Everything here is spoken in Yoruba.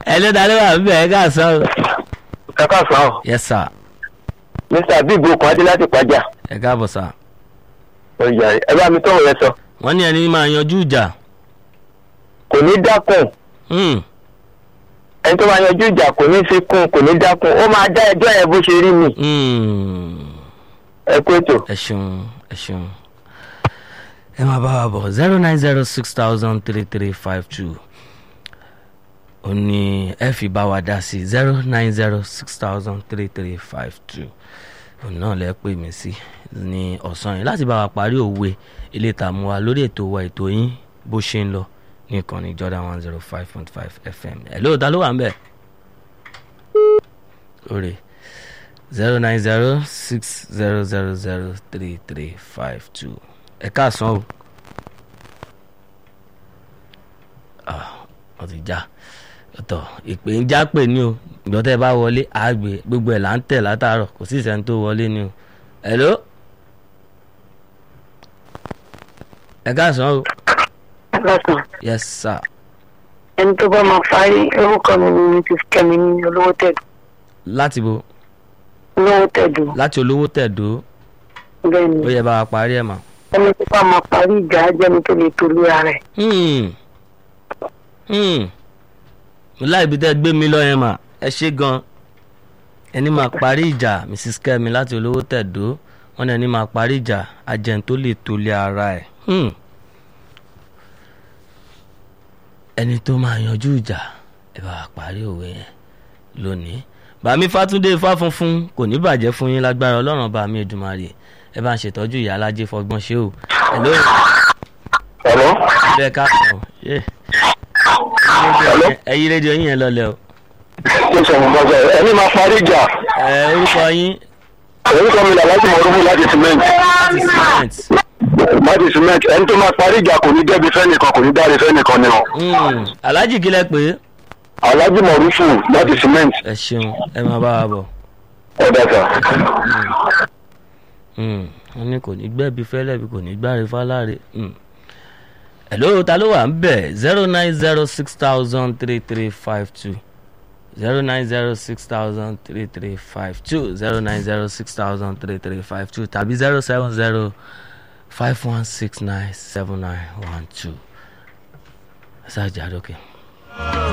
ẹlẹ́dàá ló wà ń bẹ̀ ẹ́ ká sọ. ẹ káàsán o yes sir mr bíbu okùn adé láti pàjá ẹ káàbọ̀ sir. ọjà ẹ bá mi tọrọ yẹn sọ wọ́n ní ẹni máa yanjú ìjà. kò ní dákun Hmm. ẹni tó máa yanjú ìjà kò ní fi kún kò ní dákun ó máa dá ẹjọ́ yẹn bó ṣe rí mi Hmm. ẹ kú ètò. ẹ ṣeun ẹ ṣeun ẹ máa bá wa bọ̀ zero nine zero six thousand three three five two ó ní ẹ fi bá wa dá sí zero nine zero six thousand three three five two òun náà lẹ pè mí sí ní ọ̀sán yìí láti bá wa parí òwe ilé ìtààmú wa lórí ètò wa ètò yín bó ṣe ń lọ ní ìkànnì Jordan one zero five point five FM ẹ̀ lóòótọ́ ló wà ń bẹ̀ lórí zero nine zero six zero zero zero three three five two ẹ káàsán o ah wọ́n ti já ọ̀tọ̀ ìpè ń já pè ní o ìgbọ́ tẹ́ ẹ bá wọlé àgbè gbogbo ẹ̀ là ń tẹ̀ látàárọ̀ kò sí ìsẹ́ni tó wọlé ní o hello ẹ káàsán o lọ́sàn yes sir ẹni tó bá máa parí orúkọ mi ni mi ti kẹ́mi ní olówó tẹ̀dù láti bo olówó tẹ̀dù láti olówó tẹ̀dó bẹ́ẹ̀ ni ó yẹ bá wa parí ẹ̀ mọ́. ẹni tó bá máa parí ìjà á jẹ́ni tó lè tolú ara ẹ̀ Hmm. Hmm. mo láì bí tẹ́ gbé mi lọ yẹn mà ẹ ṣe gan ẹni máa parí ìjà mrs kemi láti olówó tẹ̀dó wọn ní ẹni máa parí ìjà ajẹ́n tó lè tolé ara ẹ̀ Hmm. ẹni tó máa yanjú ìjà ẹ bá wa parí òwe yẹn lónìí bàmí fátúndé ifá funfun kò ní bàjẹ́ fún yín lágbára ọlọ́run bàmí èdùmarè ẹ bá ń ṣètọ́jú ìyá alájẹ fọgbọ́n ṣé o ẹ lóyún Hello? bẹ́ẹ̀ ká sọ ẹ ẹyí rédíò yín yẹn lọlẹ o ṣé sọ̀rọ̀ mọ́ sọ ẹni máa parí ìjà ẹ orúkọ yín orúkọ mi làlájì mọ̀rúfù láti cement láti cement láti cement ẹni tó máa parí ìjà kò ní dẹ́bi fẹ́nìkan kò ní dáre fẹ́nìkan ni o Hmm, alhaji kílẹ̀ pé alájì mọ̀rúfù láti cement ẹ ṣeun ẹ máa bá wa bọ̀ ọ̀dà sà. Hmm, wọ́n ní kò ní gbẹ́bí fẹ́lẹ́bí kò ní gbáre fáláre Hmm. hello ta ló wà ń bẹ̀ zero nine zero six thousand three three five two zero nine zero six thousand three three five two zero nine zero six thousand three three five two tàbí zero seven zero five one six nine seven nine one two. ẹ ṣáà jà lókè.